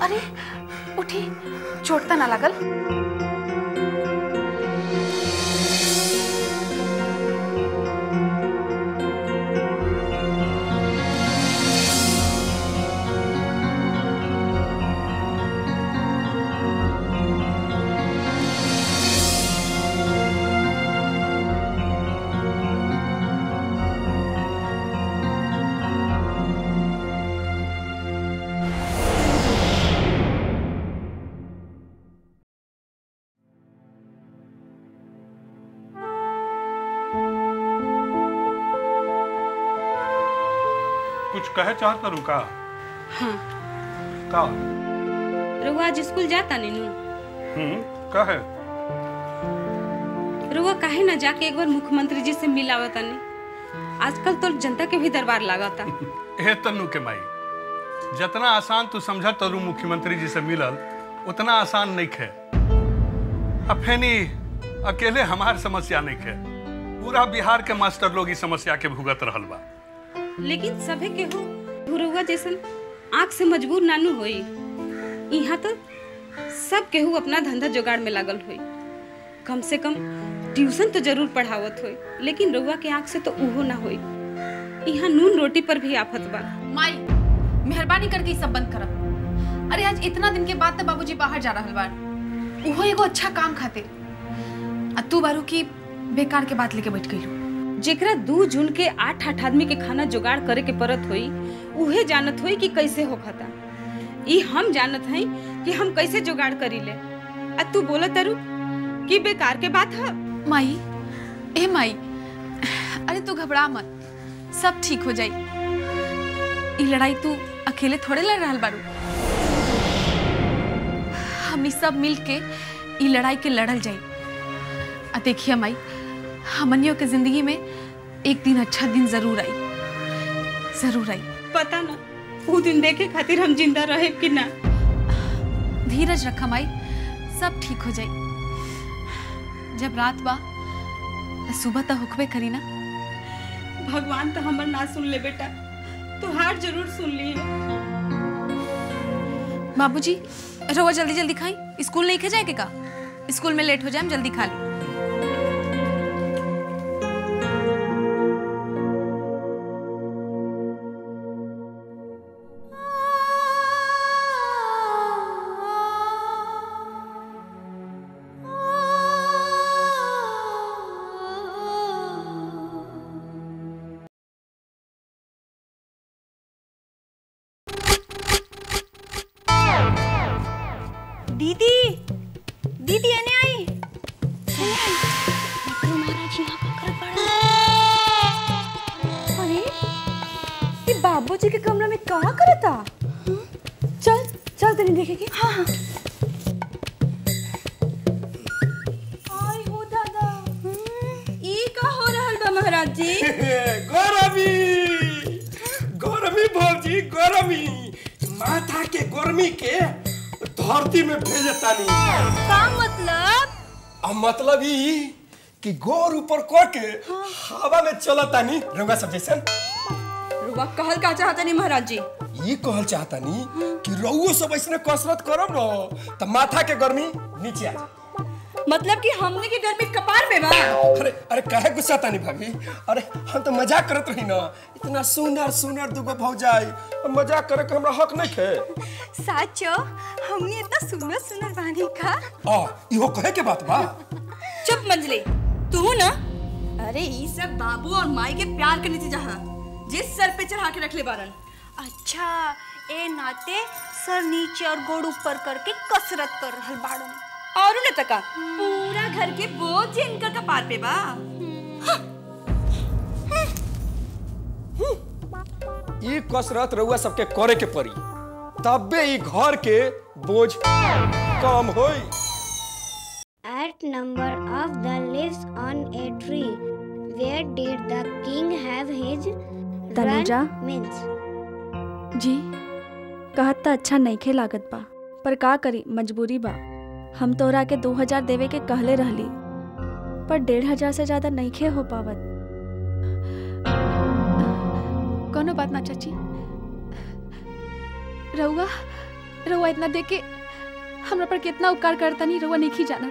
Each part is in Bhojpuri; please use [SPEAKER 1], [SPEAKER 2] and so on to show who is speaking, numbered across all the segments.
[SPEAKER 1] अरे उठी चोट त ना लागल
[SPEAKER 2] कुछ कहे चाहता रुका
[SPEAKER 3] हाँ
[SPEAKER 2] का
[SPEAKER 3] रुआ आज स्कूल जाता नीनू
[SPEAKER 2] हम्म कहे
[SPEAKER 3] रुआ काहे ना जाके एक बार मुख्यमंत्री जी से मिलावा तनी आजकल तो जनता के भी दरबार लागता
[SPEAKER 2] हे तन्नू के माई जितना आसान तू समझ तरू मुख्यमंत्री जी से मिलल उतना आसान नहीं खे अब फेनी अकेले हमार समस्या नहीं खे पूरा बिहार के मास्टर लोग इस समस्या के भुगत रहल बा
[SPEAKER 3] लेकिन सभे केहू गुरुआ जैसन आंख से मजबूर नानू होई यहाँ तो सब केहू अपना धंधा जुगाड़ में लागल होई कम से कम ट्यूशन तो जरूर पढ़ावत होई लेकिन रुआ के आंख से तो उहो ना होई यहाँ नून रोटी पर भी आफत बा
[SPEAKER 1] माई मेहरबानी करके ई सब बंद करब अरे आज इतना दिन के बाद तो बाबूजी बाहर जा रहल बार उहो एगो अच्छा काम खातिर आ तू बारू की बेकार के बात लेके बैठ गई
[SPEAKER 3] जेकरा दू जून के आठ आठ आदमी के खाना जुगाड़ करे के परत होई उहे जानत होई कि कैसे होखता ई हम जानत हई कि हम कैसे जुगाड़ करी ले आ तू बोलत तारू कि बेकार के बात है
[SPEAKER 1] माई ए माई अरे तू घबरा मत सब ठीक हो जाई ई लड़ाई तू अकेले थोड़े लड़ रहल बारू हमनी सब मिल के ई लड़ाई के लड़ल जाई आ देखिए माई हमनियों के जिंदगी में एक दिन अच्छा दिन जरूर आई जरूर आई
[SPEAKER 3] पता ना वो दिन देखे खातिर हम जिंदा रहे कि ना
[SPEAKER 1] धीरज रखा माई सब ठीक हो जाई जब रात बा त सुबह तो हुक्बे करी ना
[SPEAKER 3] भगवान तो हमर ना सुन ले बेटा तू हार जरूर सुन ली है
[SPEAKER 1] बाबूजी रहुआ जल्दी जल्दी खाई स्कूल नहीं खे जाए के का स्कूल में लेट हो जाए जल्दी खा ली
[SPEAKER 3] दीदी दीदी एने आई एने आई डॉक्टर महाराज यहाँ पकड़ पड़ा
[SPEAKER 4] अरे ये बाबूजी के कमरा में कहाँ करता चल चल तनी देखेगी हाँ हाँ आई हो दादा ई का हो रहल बा महाराज जी
[SPEAKER 5] गरमी गरमी भौजी गरमी माथा के गर्मी के धरती में भेजतानी
[SPEAKER 4] का मतलब
[SPEAKER 5] अब मतलब ई कि गोर ऊपर क के हवा में चलतानी रंगा सब जैसन
[SPEAKER 4] रुआ कहल का चाहता नहीं महाराज जी
[SPEAKER 5] ई कहल चाहतानी कि रउओ सब ऐसने कसरत करब न त माथा के गर्मी नीचे आ जाए
[SPEAKER 4] मतलब कि हमने की गर्मी कपार पे बा
[SPEAKER 5] अरे अरे काहे गुस्सा तानी भाभी अरे हम तो मजाक करत रही ना इतना सुंदर सुंदर दुगो भौजाई अब मजाक करे के हमरा हक नहीं खे
[SPEAKER 4] साचो हमने इतना सुंदर सुंदर बानी का
[SPEAKER 5] आ इहो कहे के बात बा
[SPEAKER 4] चुप मंजली तू ना अरे ई सब बाबू और माई के प्यार के नतीजा है जिस सर पे चढ़ा के रख ले बारन अच्छा ए नाते सर नीचे और गोड़ ऊपर करके कसरत कर रहल बाड़न और न तका पूरा घर के बोझ इनका कपार पे बा
[SPEAKER 5] ई कसरत रउआ सबके करे के पड़ी तबे ई घर के बोझ कम होई
[SPEAKER 6] At number of the leaves on a tree, where did the king have his
[SPEAKER 4] Tanuja?
[SPEAKER 6] run means?
[SPEAKER 4] जी कहत त अच्छा नइखे लागत बा पर का करी मजबूरी बा हम तोरा के दो हजार देवे के कहले रहली पर डेढ़ हजार से ज्यादा नइखे हो पावत
[SPEAKER 1] कोनो बात ना चाची
[SPEAKER 4] रउआ
[SPEAKER 1] रउआ इतना देख के हमरा पर कितना उपकार करता नहीं रउआ नहीं जाना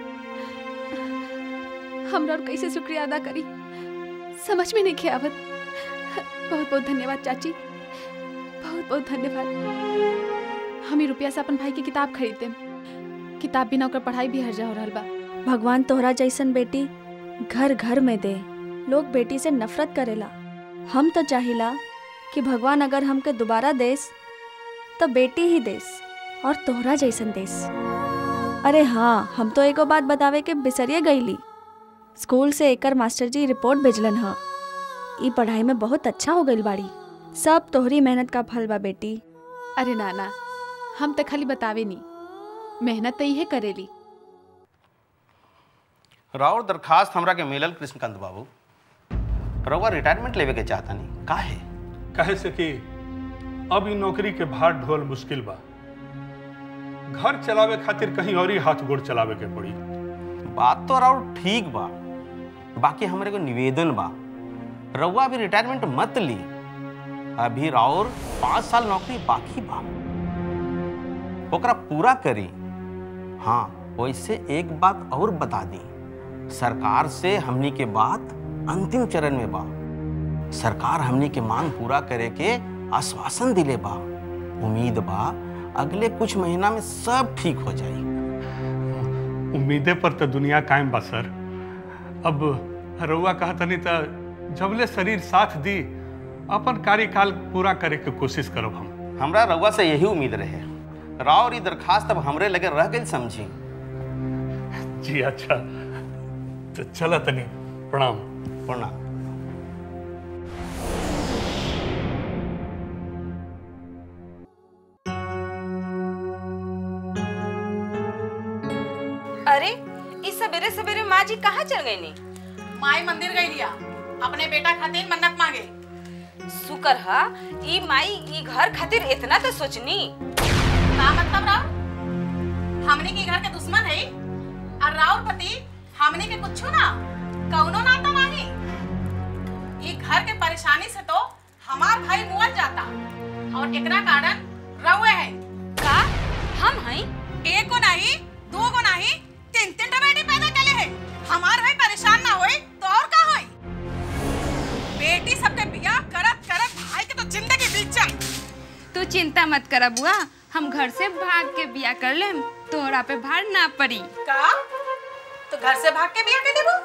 [SPEAKER 1] हमरा और कैसे शुक्रिया अदा करी समझ में नहीं खे आवत बहुत बहुत धन्यवाद चाची बहुत बहुत धन्यवाद हम ही रुपया से अपन भाई की किताब खरीदते किताब बिना ओकर पढ़ाई भी हर्जा हो रहल बा
[SPEAKER 7] भगवान तोहरा जैसन बेटी घर घर में दे लोग बेटी से नफरत करेला हम तो चाहिला कि भगवान अगर हमके दोबारा देस तो बेटी ही देस और तोहरा जैसन देस अरे हाँ हम तो एगो बात बतावे के बिसरिए गईली स्कूल से एकर मास्टर जी रिपोर्ट भेजलन ह ई पढ़ाई में बहुत अच्छा हो गईल बाड़ी सब तोहरी मेहनत का फल बा बेटी
[SPEAKER 1] अरे नाना हम तो खाली बतावे नहीं मेहनत तो इहे करेली
[SPEAKER 8] राउर दरखास्त हमरा के मिलल कृष्णकांत बाबू रउआ रिटायरमेंट लेवे के चाहता नहीं काहे
[SPEAKER 2] कहे से कि अब ई नौकरी के भार ढोल मुश्किल बा घर चलावे खातिर कहीं और ही हाथ गोड़ चलावे के पड़ी
[SPEAKER 8] बात तो राउर ठीक बा बाकी हमरे को निवेदन बा रउआ अभी रिटायरमेंट मत ली अभी राउर पाँच साल नौकरी बाकी बा ओकरा पूरा करी हाँ वैसे एक बात और बता दी सरकार से हमनी के बात अंतिम चरण में बा सरकार हमनी के मांग पूरा करे के आश्वासन दिले बा उम्मीद बा अगले कुछ महीना में सब ठीक हो जाई
[SPEAKER 2] उम्मीदें पर तो दुनिया कायम बा सर अब रउआ कहा तनी तो जबले शरीर साथ दी अपन कार्यकाल पूरा करे के कोशिश करब हम
[SPEAKER 8] हमरा रउआ से यही उम्मीद रहे राव ई दरखास्त अब हमरे लगे रह गई समझी
[SPEAKER 2] जी अच्छा तो चला तनी प्रणाम
[SPEAKER 8] प्रणाम
[SPEAKER 3] अरे इस सवेरे सवेरे माँ जी कहाँ चल गई नी
[SPEAKER 9] माई मंदिर गई लिया अपने बेटा खातिर मन्नत मांगे
[SPEAKER 3] शुक्र हा ई माई ई घर खातिर इतना तो सोचनी
[SPEAKER 9] का मतलब राव हमने के घर के दुश्मन है और राव पति हमने के कुछ ना कौनो नाता नहीं ये घर के परेशानी से तो हमार भाई मुअल जाता और एकरा कारण रहुए है
[SPEAKER 3] का हम हई
[SPEAKER 9] एक को नहीं दो को नहीं तीन तीन टा बेटी पैदा करे है हमार भाई परेशान ना होई तो और का होई बेटी सबके बियाह करत करत भाई के तो जिंदगी बीत जाए
[SPEAKER 3] तू चिंता मत कर बुआ हम घर से भाग के बिया कर लेम तोरा पे भार ना पड़ी
[SPEAKER 9] का तो घर से भाग के बिया के देबो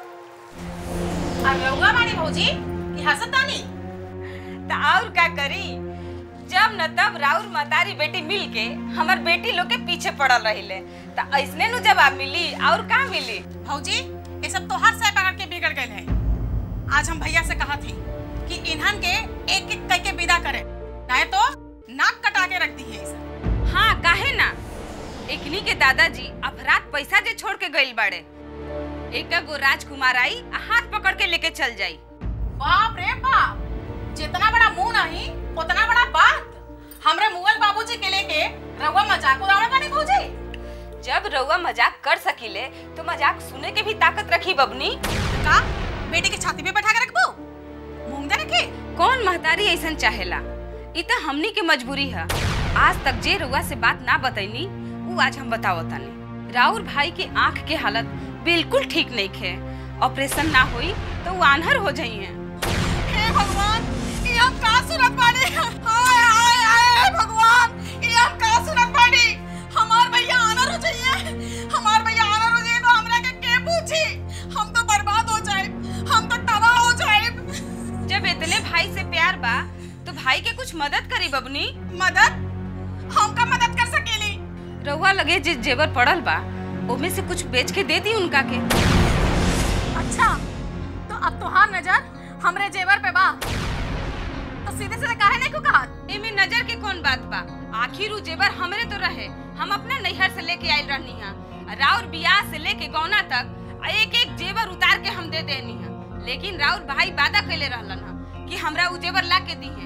[SPEAKER 9] और रहुआ बाड़ी भौजी कि हसतानी
[SPEAKER 3] तो और का करी जब न तब राउर मतारी बेटी मिल के हमर बेटी लोग के पीछे पड़ल रहिले तो ऐसने नु जवाब मिली और का मिली
[SPEAKER 9] भौजी ये सब तो हर से पकड़ के बिगड़ गए है आज हम भैया से कहा थी कि इन्हन के एक एक कह के विदा करे नहीं तो नाक कटा के रख दी है इसे
[SPEAKER 3] हाँ काहे ना एकनी के दादाजी अपराध पैसा जे छोड़ के गइल बाड़े एक गो राजकुमार आई आ हाथ पकड़ के लेके चल जाई
[SPEAKER 9] बाप रे बाप जितना बड़ा मुंह नहीं उतना बड़ा बात हमरे मुगल बाबूजी के लेके रहुआ मजाक उड़ावे बनी भौजी
[SPEAKER 3] जब रउआ मजाक कर सकीले तो मजाक सुने के भी ताकत रखी बबनी
[SPEAKER 9] का बेटी के छाती पे बैठा के रखबो मूंग दे रखे
[SPEAKER 3] कौन महतारी ऐसन चाहेला इ त हमनी के मजबूरी है आज तक जे रउआ से बात ना बतैनी उ आज हम बतावतानी राउर भाई के आंख के हालत बिल्कुल ठीक नहीं खे ऑपरेशन ना होई तो वो आन्हर हो जाइए
[SPEAKER 9] हे भगवान ये हम का सुनत बानी हाय हाय हाय भगवान ये हम का सुनत बानी हमार भैया आनर हो जाइए हमार भैया आनर हो जाइए तो हमरा के के पूछी हम तो बर्बाद हो जाए हम तो तबाह हो जाए
[SPEAKER 3] जब इतने भाई से प्यार बा तो भाई के कुछ मदद करी बबनी
[SPEAKER 9] मदद हम का मदद कर सकेली
[SPEAKER 3] रउआ लगे जिस जेवर पड़ल बा ओमे से कुछ बेच के दे दी उनका के
[SPEAKER 9] अच्छा तो अब तुहार नजर हमरे जेवर पे बा तो सीधे सीधे काहे नहीं को कहा
[SPEAKER 3] एमे नजर के कौन बात बा आखिर उ जेवर हमरे तो रहे हम अपना नैहर से लेके आइल रहनी हा राउर बियाह से लेके गौना तक एक एक जेवर उतार के हम दे देनी हा लेकिन राउर भाई वादा कैले रहलन हा कि हमरा उ जेवर ला के दी है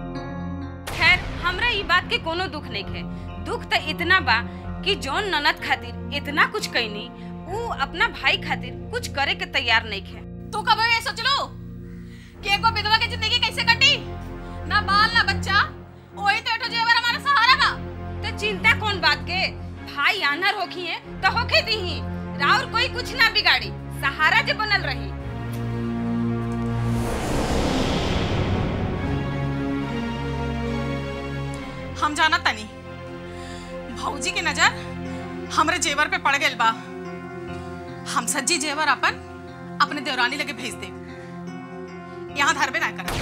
[SPEAKER 3] खैर हमरा ई बात के कोनो दुख नहीं है दुख तो इतना बा कि जौन ननद खातिर इतना कुछ कैनी उ अपना भाई खातिर कुछ करे के तैयार नहीं है
[SPEAKER 9] तू कब ये सोच लो कि एगो विधवा की जिंदगी कैसे कटी ना बाल ना बच्चा वही तो एठो जेवर हमारा सहारा बा
[SPEAKER 3] तो चिंता कौन बात माई आनर होखी है तो होखे दी राउर कोई कुछ ना बिगाड़ी सहारा जे बनल रही
[SPEAKER 9] हम जाना तनी भौजी की नजर हमरे जेवर पे पड़ गइल बा हम सज्जी जेवर अपन अपने देवरानी लगे भेज दे यहाँ धरबे ना कर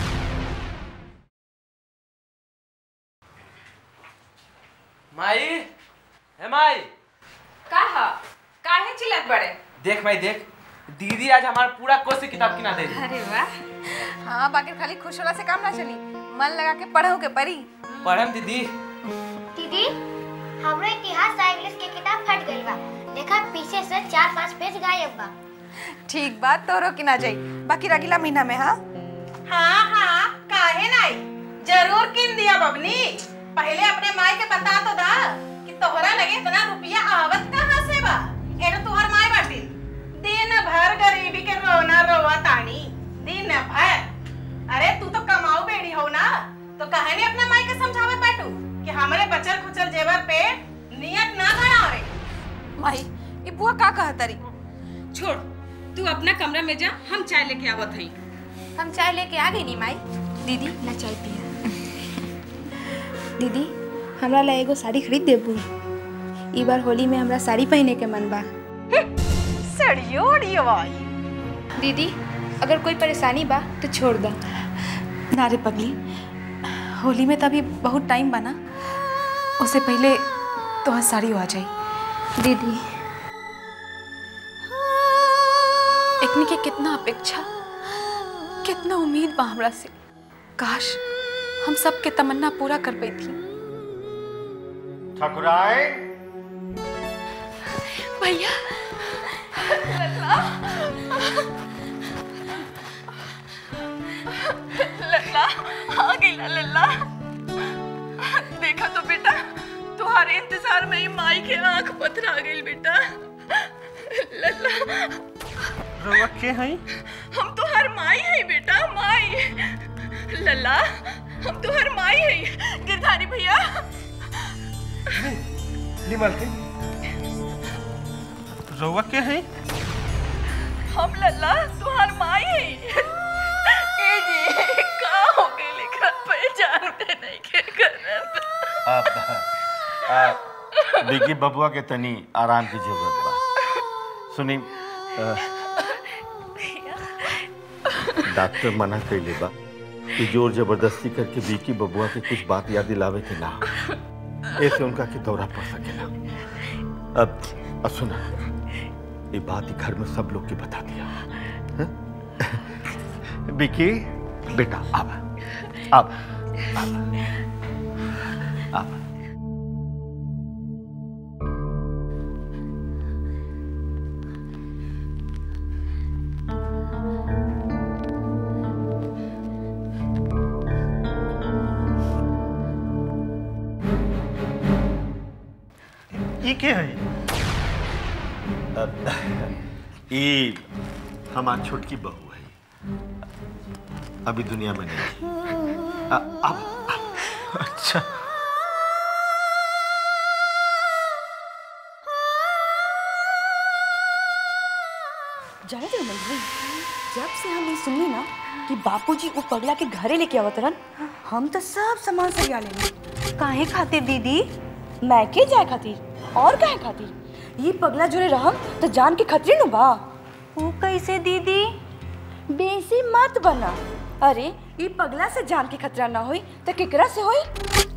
[SPEAKER 10] माई हे माई
[SPEAKER 3] काहा काहे चिल्लत बड़े
[SPEAKER 10] देख माई देख दीदी आज हमारा पूरा कोर्स की किताब किना दे
[SPEAKER 3] अरे वाह
[SPEAKER 11] हाँ बाकी खाली खुश होला से काम ना चली मन लगा के पढ़ो के परी
[SPEAKER 10] पढ़म दीदी
[SPEAKER 6] दीदी हमरो इतिहास आ इंग्लिश के किताब फट गइल बा देखा पीछे से चार पांच पेज गायब बा
[SPEAKER 11] ठीक बात तोरो की ना जाई बाकी रगीला महीना में हाँ
[SPEAKER 9] हाँ हाँ काहे नहीं जरूर किन दिया बबनी पहले अपने माई के बता तो दा कि तोहरा लगे इतना रुपया आवत कहाँ से बा एनो तुहर माई बाटी दिन भर गरीबी के रोना रोवा तानी दिन भर अरे तू तो कमाऊ बेड़ी हो ना तो कहे नहीं अपने माई के समझावत बाटू कि हमरे बचल खुचल जेवर पे नियत ना गड़ावे
[SPEAKER 11] माई ये बुआ का कहा तरी
[SPEAKER 3] छोड़ तू अपना कमरा में जा हम चाय लेके आवत हई
[SPEAKER 11] हम चाय लेके आ गई नी माई दीदी ना चाय पिया दीदी हमरा ला एगो साड़ी खरीद देबू ई बार होली में हमरा साड़ी पहने के मन बा
[SPEAKER 9] सड़ियो उड़ियो आई
[SPEAKER 11] दीदी अगर कोई परेशानी बा तो छोड़ दो ना रे पगली होली में तो अभी बहुत टाइम बना उससे पहले तो साड़ी आ जाई दीदी एकनी के कितना अपेक्षा कितना उम्मीद बा हमरा से काश हम सब के तमन्ना पूरा कर पाई थी
[SPEAKER 12] ठकुराई
[SPEAKER 11] भैया
[SPEAKER 13] लल्ला आ गई ना लल्ला देखा तो बेटा तुम्हारे इंतजार में ही माई के आंख पथरा गई बेटा लल्ला
[SPEAKER 8] रउआ के हई
[SPEAKER 13] हम तो हर माई है बेटा माई लल्ला हम तो हर माई है गिरधारी भैया
[SPEAKER 5] निमल के
[SPEAKER 8] रउआ के हई
[SPEAKER 13] हम लल्ला तुहार माई है ए जी का हो गई लेकर पहचान में नहीं के करत
[SPEAKER 12] अब आ, बिगी बबुआ के तनी आराम की जरूरत बा सुनी अ, डॉक्टर मना कैले बा कि जोर जबरदस्ती करके बीकी बबुआ के कुछ बात याद दिलावे के ना ऐसे उनका के दौरा पड़ सकेला अब अब सुना ये बात ही घर में सब लोग के बता दिया हाँ? बिकी बेटा अब अब अब
[SPEAKER 8] ई के हई
[SPEAKER 12] ये हमारी छोटकी बहू है अभी दुनिया में नहीं अ- अब
[SPEAKER 8] अच्छा
[SPEAKER 14] जाने थे मंजरी जब से हम ये सुनी ना कि बापूजी वो पगला के घरे लेके आवत रहन हम तो सब सामान सरिया लेनी काहे खातिर दीदी मैं के जाए खातिर और काहे खातिर ये पगला जुड़े रहम तो जान के खतरे नु बा वो कैसे दीदी बेसी मत बना अरे ये पगला से जान के खतरा ना होई तो केकरा से होई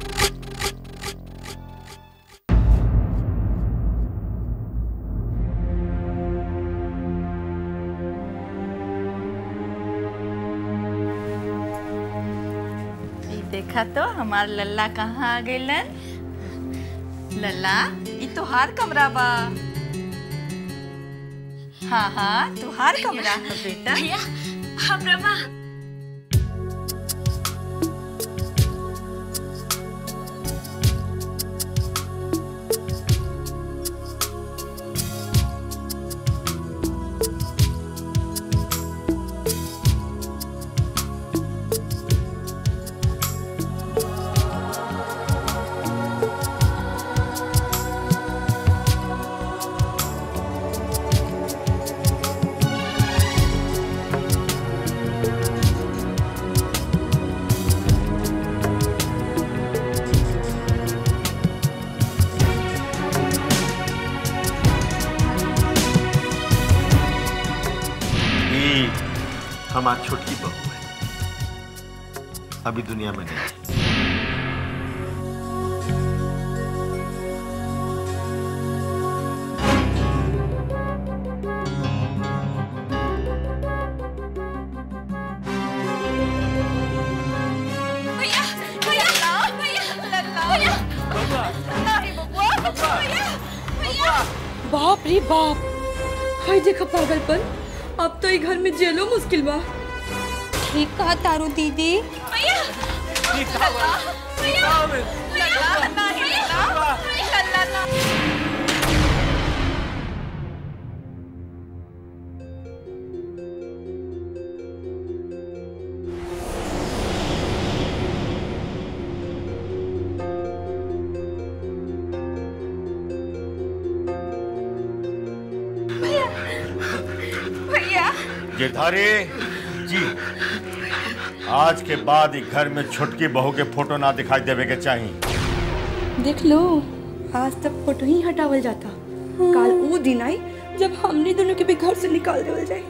[SPEAKER 13] ई देखा तो हमार लल्ला कहाँ आ गइलन लल्ला ई तोहार कमरा बा हाँ हाँ तोहार कमरा है बेटा
[SPEAKER 14] भैया हम रमा
[SPEAKER 12] हमार छोटकी बहू है अभी दुनिया में नहीं
[SPEAKER 13] भैया भैया भैया लल्ला भैया नहीं बबुआ भैया भैया
[SPEAKER 14] बाप रे बाप हाय देखा पागलपन अब तो ये घर में जेलो मुश्किल बा
[SPEAKER 3] ठीक कहा तारू दीदी
[SPEAKER 13] भैया लल्ला भैया लल्ला नहीं लल्ला लल्ला ना भैया
[SPEAKER 12] गिरधारी जी आज के बाद ही घर में छोटकी बहू के फोटो ना दिखाई देवे के चाहिए
[SPEAKER 14] देख लो आज तक फोटो ही हटावल जाता कल वो दिन आई जब हमने दोनों के भी घर से निकाल देवल जाए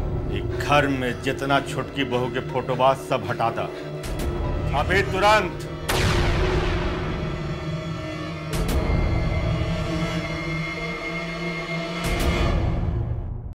[SPEAKER 12] एक घर में जितना छोटकी बहू के फोटो बा सब हटा दा अभी तुरंत